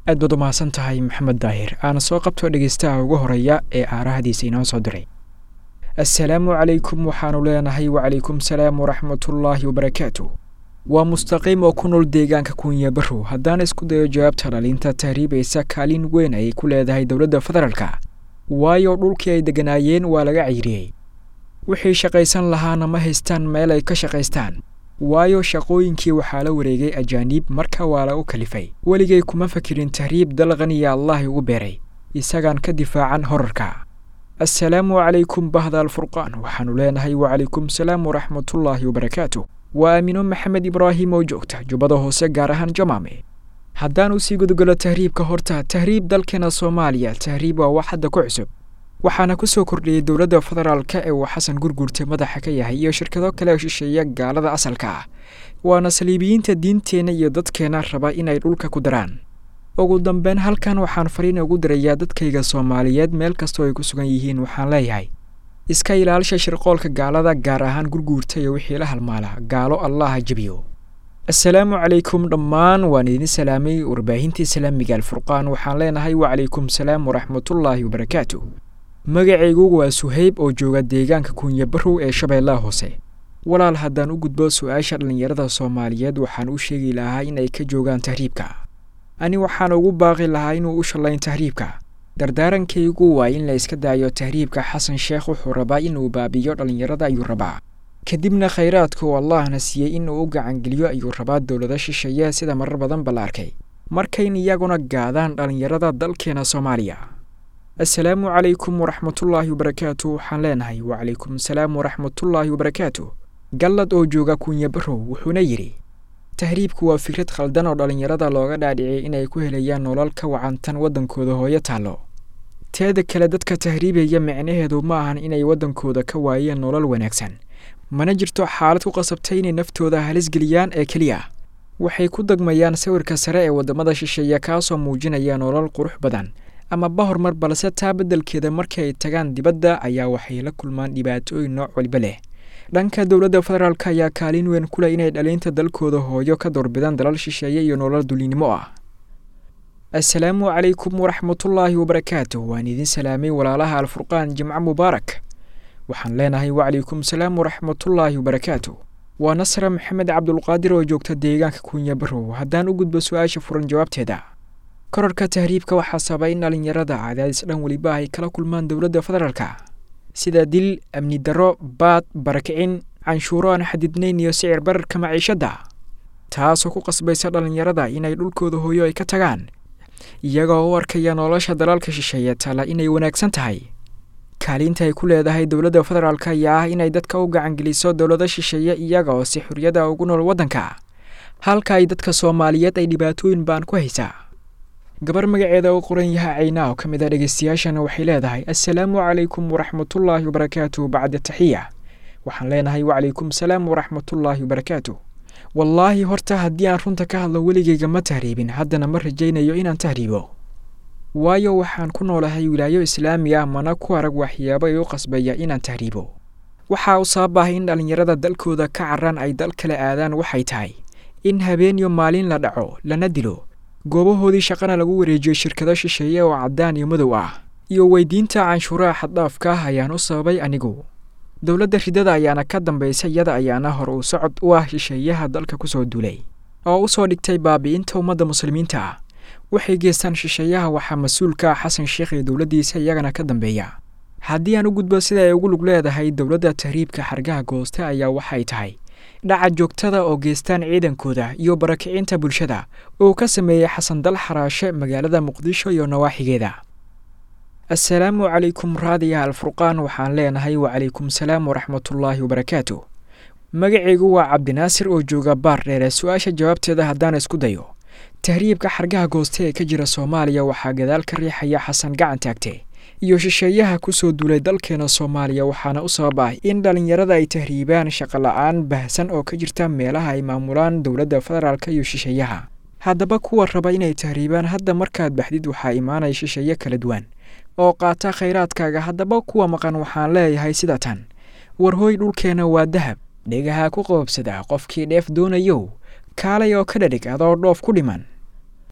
aad baad u mahadsan tahay maxamed daahir aana soo qabto dhegeystaha ugu horeeya ee aarahadiisa inoo soo diray assalaamu calaykum waxaanu leenahay wacalaykum salaam waraxmatullaahi wabarakaatu waa mustaqiim oo ku nool deegaanka kunya barow haddaan isku dayo jawaabta dhalinta tahriibaysa kaalin weyn ayay ku leedahay dowladda federaalka waayo dhulkii ay degganaayeen waa laga ciyriyey wixii shaqaysan lahaana ma haystaan meel ay ka shaqaystaan waayo shaqooyinkii waxaa la wareegay ajaaniib marka waa lagu kalifay weligay kuma fakirin tahriib dal qaniya allahi ugu beeray isagaan ka difaacan horarka assalaamu calaykum bahda alfurqaan waxaanu leenahay wacalaykum salaam waraxmatullaahi wabarakaatu waa aamino maxamed ibraahim oo joogta jubbada hoose gaar ahaan jamaame haddaan usii gudogalo tahriibka horta tahriib dalkeena soomaaliya tahriib waa wax hadda ku cusub waxaana ku soo kordhiyey dowladda federaalka ee uu xasan gurgurta madaxa ka yahay iyo shirkado kale oo shisheeya gaalada asalka ah waana saliibiyiinta diinteenna iyo dadkeenna raba inay dhulka ku daraan ugu dambeyn halkan waxaan fariin ugu dirayaa dadkayga soomaaliyeed meel kastoo ay ku sugan yihiin waxaan leeyahay iska ilaalisha shirqoolka gaalada gaar ahaan gurguurta iyo wixii la halmaala gaalo allaha jebiyo assalaamu calaykum dhammaan waan idin salaamay warbaahinta islaamiga alfurqaan waxaan leenahay wacalaykum salaam waraxmatullaahi wabarakaatu magacaygu waa suhayb oo jooga deegaanka kunya barow ee shabeellaha hoose walaal haddaan u gudbo su-aasha dhallinyarada soomaaliyeed waxaan u sheegi lahaa in ay ka joogaan tahriibka ani waxaan ugu baaqi lahaa inuu u shallayn tahriibka dardaarankaygu waa in la iska daayo tahriibka xasan sheekh wuxuu rabaa inuu baabiyo dhallinyarada ayuu rabaa kadibna khayraadka uu allahna siiyey inuu u gacangeliyo ayuu rabaa dowlado shisheeye sida marar badanba la arkay markayn iyaguna gaadaan dhallinyarada dalkeena soomaaliya assalaamu calaykum waraxmatullaahi wabarakaatu waxaan leenahay wacalaykum salaam waraxmatullaahi wabarakaatu gallad oo jooga kunya barow wuxuuna yidhi tahriibku waa fikrad khaldan oo dhallinyarada looga dhaadhiciyay inay ku helayaan nolol ka wacantan waddankooda hooyo taallo teeda kale dadka tahriibaya micnaheedu ma ahan inay waddankooda ka waayeen nolol wanaagsan mana jirto xaalad ku qasabtay inay naftooda halisgeliyaan ee keliya waxay ku degmayaan sawirka sare ee waddamada shisheeya kaasoo muujinaya nolol qurux badan amaba horumar balse taa beddelkeeda markii ay tagaan dibadda ayaa waxay la kulmaan dhibaatooyin nooc waliba leh dhanka dowladda federaalk ayaa kaalin weyn ku leh inay dhaliinta dalkooda hooyo ka doorbidaan dalal shisheeye iyo nolol dulinimo ah assalaamu calaykum waraxmatullaahi wabarakaatu waan idin salaamay walaalaha alfurqaan jimco mubaarak waxaan leenahay wacalaykum salaam waraxmatullaahi wabarakaatu waa nasra maxamed cabdulqaadir oo joogta deegaanka kunya barow haddaan u gudbo su-aasha furan jawaabteeda korarka tahriibka waxaa sababa in dhallinyarada cadaadis dhan weliba ay kala kulmaan dowladda federaalka sida dil amni darro baad barakicin canshuuro aan xadidnayn iyo sicir bararka maciishadda taasoo ku qasbaysa dhallinyarada inay dhulkooda hooyo ay ka tagaan iyagoo u arkaya nolosha dalaalka shisheeye tala inay wanaagsan tahay kaalinta ay ku leedahay dowladda federaalk ayaa ah inay dadka u gacangeliso dowlado shisheeye iyaga oo si xorriyada ugu nool waddanka halka ay dadka soomaaliyeed ay dhibaatooyin baan ku haysaa gabar magaceeda u qoran yaha cayna oo ka mid a dhegeystayaashana waxay leedahay assalaamu calaykum waraxmatullaahi wabarakaatu bacda taxiya waxaan leenahay wacalaykum salaam waraxmatullaahi wabarakaatu wallaahi horta haddii aan runta ka hadlo weligayga ma tahriibin haddana ma rajaynayo inaan tahriibo waayo waxaan ku noolahay wilaayo islaami ah mana ku arag waxyaabo ay u qasbaya inaan tahriibo waxaa u sabab ah in dhallinyarada dalkooda ka caraan ay dal kale aadaan waxay tahay in habeen iyo maalin la dhaco lana dilo goobahoodii shaqana lagu wareejiyo shirkado shisheeye oo caddaan iyo madow ah iyo weydiinta canshuuraha xaddhaafka ah ayaan u sababay anigu dowladda ridada ayaana ka dambaysa iyada ayaana hor uu socod u ah shisheeyaha dalka ku soo duulay oo u soo dhigtay baabi'inta ummadda muslimiinta ah waxay geestaan shisheeyaha waxaa mas-uulka ah xasan sheekh iyo dowladdiisa iyagana ka dambeeya haddii aan u gudbo sida ay ugu lug leedahay dowladda tahriibka xargaha gooste ayaa waxay tahay dhaca joogtada oo geestaan ciidankooda iyo barakicinta bulshada uu ka sameeyey xasan dal xaraashe magaalada muqdisho iyo nawaaxigeeda assalaamu calaykum raadiyaha alfurqaan waxaan leenahay wacalaykum salaam waraxmatullaahi wabarakaatu magacaygu waa cabdinaasir oo jooga baar dheere su-aasha jawaabteeda haddaan isku dayo tahriibka xargaha gooste ee ka jira soomaaliya waxaa gadaal ka riixaya xasan gacan taagte iyo shisheeyaha ku soo duulay dalkeena soomaaliya waxaana u sabab ah in dhallinyarada ay tahriibaan shaqola'aan bahsan oo ka jirta meelaha ay maamulaan dowladda federaalk iyo shisheeyaha haddaba kuwa raba inay tahriibaan hadda markaad baxdid waxaa imaanaya shisheeye kala duwan oo qaata khayraadkaaga haddaba kuwa maqan waxaan leeyahay sida tan warhooy dhulkeenna waa dahab dhegaha ku qoobsada qofkii dheef doonayow kaalay oo ka dhadhig adoo dhoof ku dhiman